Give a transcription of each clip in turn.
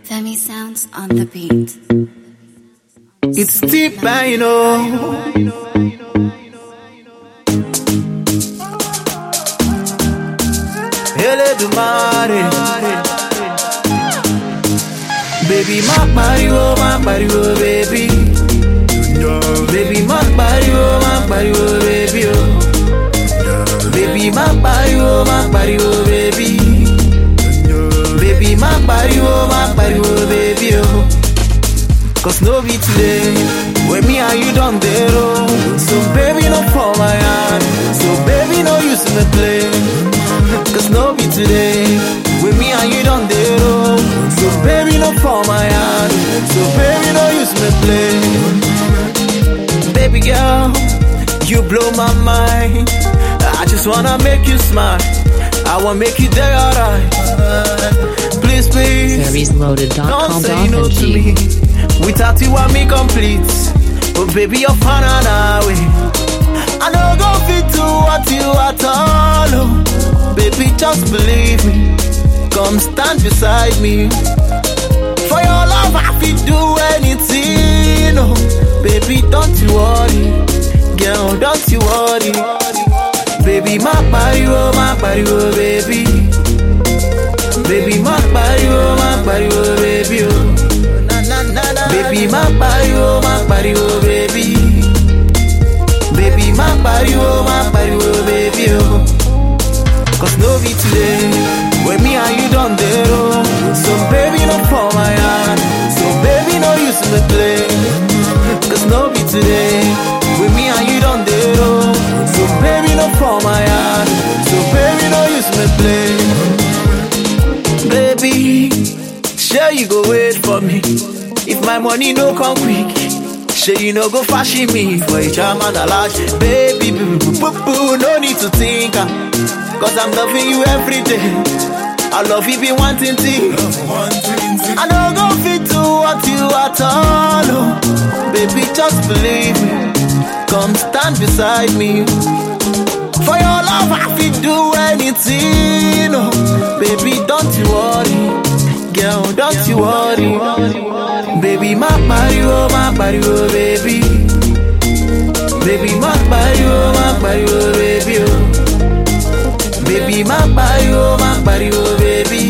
Femi sounds on the beat. It's deep, I know. Elédùmarè. Baby, má pariwo, má pariwo, baby. Baby, má pariwo, má pariwo, baby. Oh. Baby, má pariwo, má pariwo, baby. Baby, má pariwo, má pariwo, baby. Oh. Cause no be today When me and you done the road So baby no fall my hand So baby no use me play Cause no be today When me and you done the road So baby no fall my hand So baby no use me play Baby girl You blow my mind I just wanna make you smile I wanna make you day alright Please please don't say no to me. Ferriesloaded.com.ng. Without you, I'm incomplete. But baby, you're fun and away. I know go fit to what you at all. oh. Baby, just believe me. Come stand beside me. For your love, I feel do anything. Oh, baby, don't you worry. Girl, don't you worry. Baby, my body, oh, my body, oh, baby. Baby, my body, oh, my body, oh, baby, oh. Baby, my body, oh, my body, oh, baby. Baby, my body, oh, my body, oh, baby, oh. Cause no be today, when me and you done the road. So baby, no for my hand. So baby, no use me play. Cause no be today, when me and you done the road. So baby, no for my hand. So baby, no use me play. Baby, sure you go wait for me. If my money no come quick, sure you no go fashion me for a charm and a lash. Baby, boo, boo, boo, boo, no need to think. ah. Cause I'm loving you every day. I love you be wanting thing. I don't go fit to what you at all. oh. Baby, just believe me. Come stand beside me. For your love, I feel do anything. Oh, baby, don't you worry. Girl, don't you worry. Baby, my body, oh, my body, oh, baby. Baby, my body, oh, my body, oh, baby, oh. Baby, my body, oh, my body, oh, baby.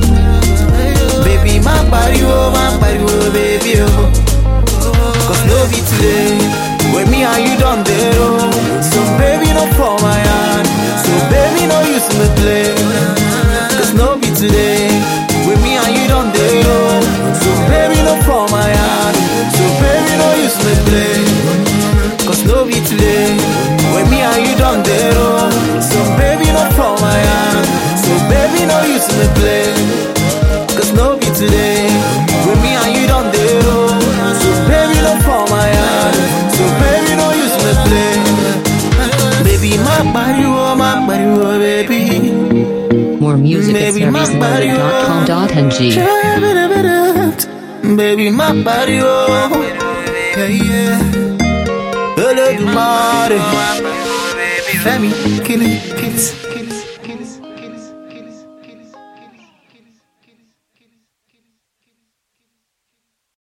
Baby, my body, oh, my body, oh, baby, oh. Cause no be today When me and you done the road So baby no for my hand So baby no use me play Cause no be today When me and you done the road So baby no for my hand So baby no use me play Cause no be today When me and you done the road So baby no for my hand So baby no use me play Cause no be today When me and you done the road So baby no for my hand So baby no use me play Baby my body oh my body oh baby More music at Baby, my body, oh. ferriesloaded.com.ng. Baby my body oh Yeah yeah Elédùmarè Fẹ́mi kill it kill it